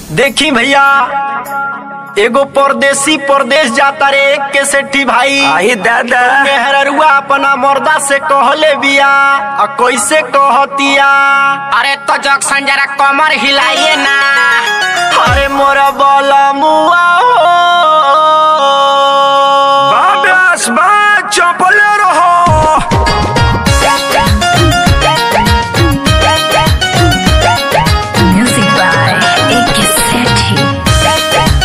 देखी भैया एगो परदेसी परदेश जाता रे एक के सेठी भाई आई दादा मेहररुआ अपना मर्दा से कहले बिया आ कैसे कहतिया अरे तो जंक्शन जरा कमर हिलाइए ना अरे मोरा बोला मुआ हो बाबस बा चपल रहो Music by A.K. Sethi.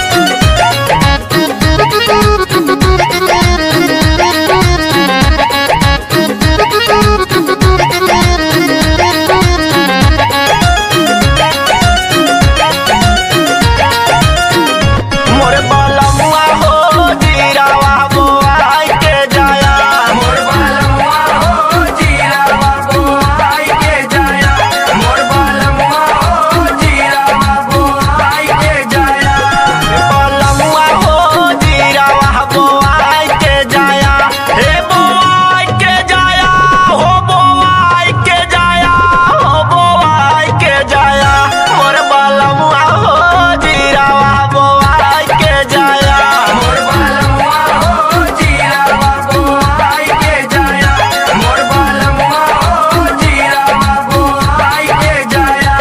मोरे बोला मुआ हो जीरावा बोआई के जाया मोर बालमुआ हो जीरावा बोआई के जाया मोर बालमुआ हो जीरावा बोआई के जाया बोला मुआ हो जीरावा बोआई के जाया हे बोआई के जाया हो बोआई के जाया हो बोआई के जाया मोरे बोला मुआ हो जीरावा बोआई के जाया मोर बालमुआ हो जीरावा बोआई के जाया मोर बालमुआ हो जीरावा बोआई के जाया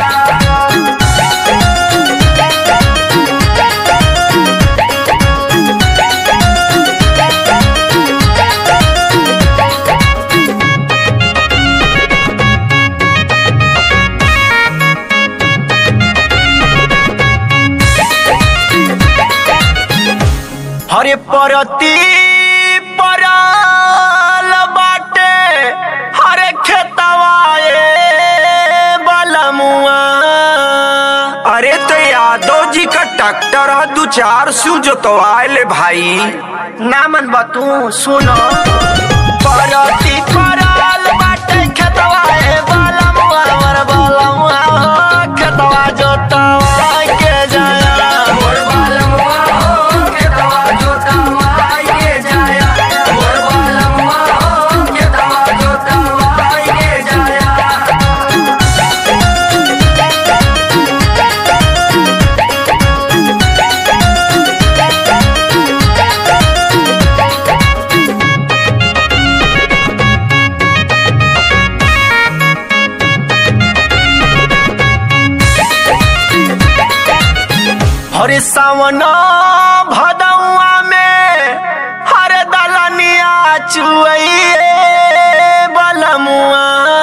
हरे परती परल बाटे हरे खेतवाए बलमुआ अरे तो यादव जी का ट्रैक्टर है दू चार सू जोतवाए ले भाई नामन बतू सुनो परती परल बाटे खेतवाए बलमुआ वर बलमुआ हो खेतवा जोतवा के जाया मोर बालमुआ हो खेतवा जोतवाए के जाया मोर बालमुआ हो खेतवा जोतवाए के जाया हरे सावन भदौआ में हरे दलनिया चुए बलमुआ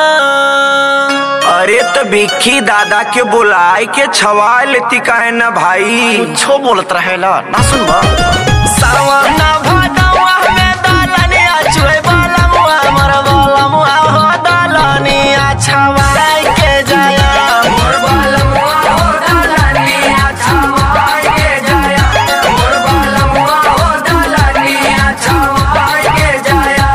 अरे तो बिक्की दादा के बुलाए के छवा लेती काहे ना भाई कुछो बोलत रहेला ना सुनबा सावन भदौआ में दलनिया चुए बलमुआ मर बलमुआ हो दलनिया छवाए के जाया मोर बालमुआ हो दलनिया छवाए के जाया मोर बालमुआ हो दलनिया छवाए के जाया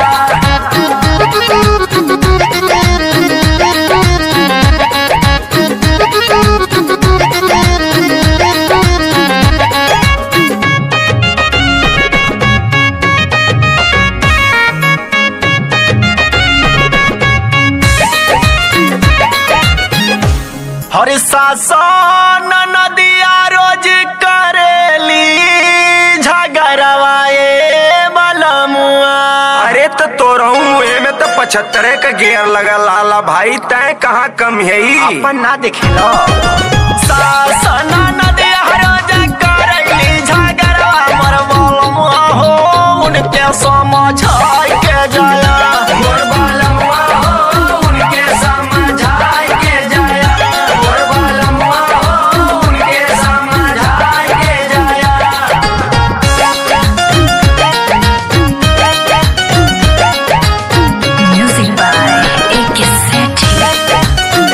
हरे शासन नदिया रोज करेली झगड़वाए बलमुआ अरे तो तोरहू मुहे में तो पचहत्तरे का गेयर लगा लाला भाई तय कहाँ कम है अपन ना देखेला शासन नदिया रोज करेली झगड़वा मर बलमुआ हो उनके समझ के जाया मोर बालमुआ हो उनके समझाए के जाया मोर बालमुआ हो उनके समझाए के जाया Music by A.K. Sethi.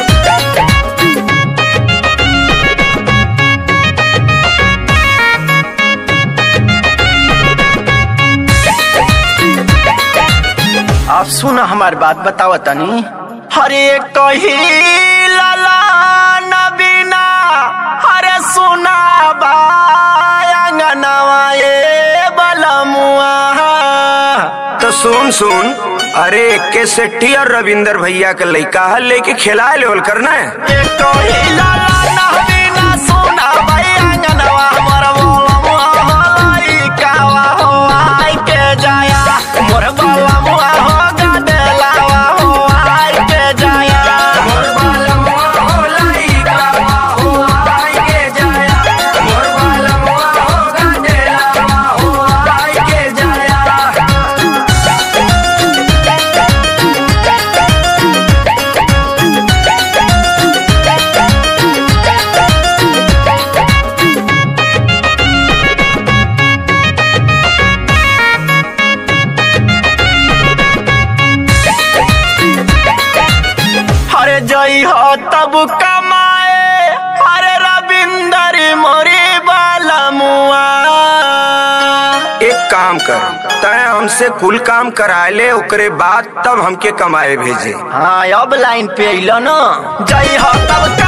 अब सुन हमार बात बताव तनी हरे कही लाला नबीना हरे सुना बांगनवा ए बलमुआ तो सुन सुन अरे के सेट्टी और रविंदर भैया के लइका है लेके खिला लेवल करना है ए कही लाला नबीना सुना भैया काम कर तय हमसे कुल काम कराए ले ओकरे बाद तब हमके कमाए भेजे हाँ अब लाइन पे अइलो न जय हो तब का